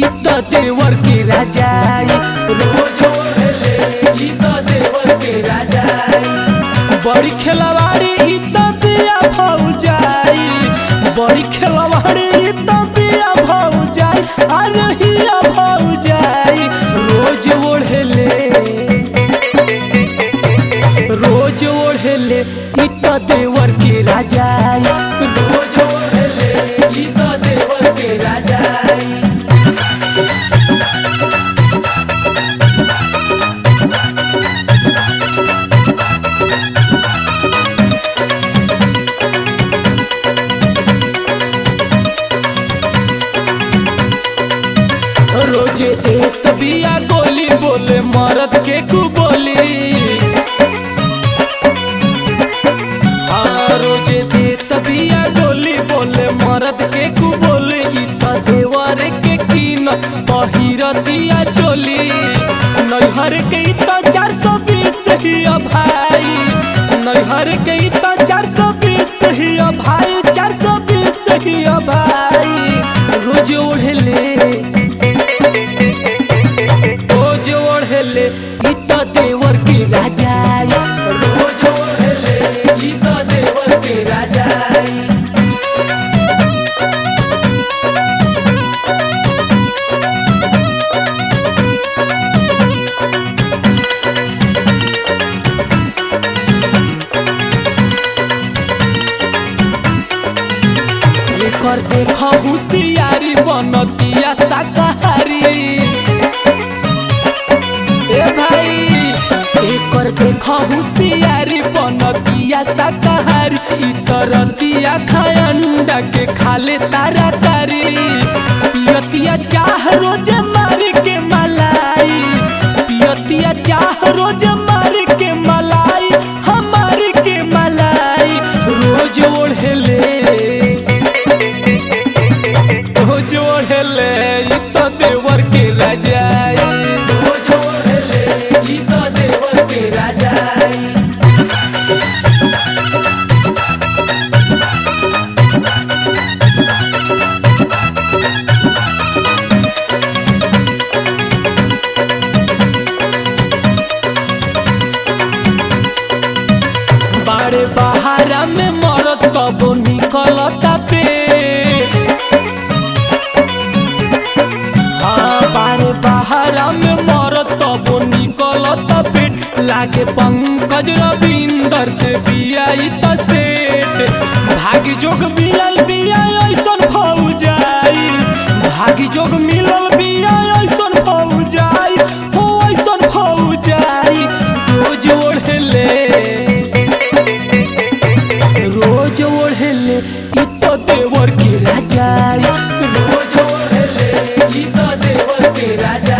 ई त देवर के राजाई रोज ओढ़ले ई त देवर के राजाई बड़ी खेलवाड़ी ई त बिया भौजाई बड़ी खेलवाड़ी ई त बिया भौजाई अरे हिया भौजाई रोज ओढ़ले रोज ओढ़ले ई त देवर के राजाई रोज ओढ़ले ई त देवर के राजाई रोजे एक बिया गोली बोले मरद के कु बोली हाँ रोजे देत बिया गोली बोले मरद के कु बोले ई त देवर के कीन पहिरतिया चोली नैहर के ई त चार सौ बीस ही भाई नैहर के ई त चार सौ बीस ही भाई चार सौ बीस ही भाई रोज ओढ़ले रोज ओढ़ले ई त देवर के राजाई रोज ओढ़ले ई त देवर के राजाई एकर देख होशियारी बनतिया शाकाहारी ए भाई एकर देख होशियारी बनतिया शाकाहारी ई तरतिया खाय अंडा के खाले तारा तारी पियतिया चाह रोज मार के मलाई पियतिया चाह रोज मार के मलाई हमार के मलाई रोज ओढ़ले रोज ओढ़ले ई त देवर के राजाई रोज ओढ़ले ई त देवर के राजाई बाड़े बहारा में मरत कबो निकलता पे हाँ बाड़े बहारा में मरत कबो निकलता पेट लागे पंकज रविंदर से बियाई त सेठ भागी जोग मिलल बिया ऐसन भौजाई भागी जोग मिलल बिया ऐसन भौजाई हो ऐसन भौजाई रोज ओढ़ले रोज ओढ़ले ई त देवर के राजाई रोज ओढ़ले ई त देवर के राजा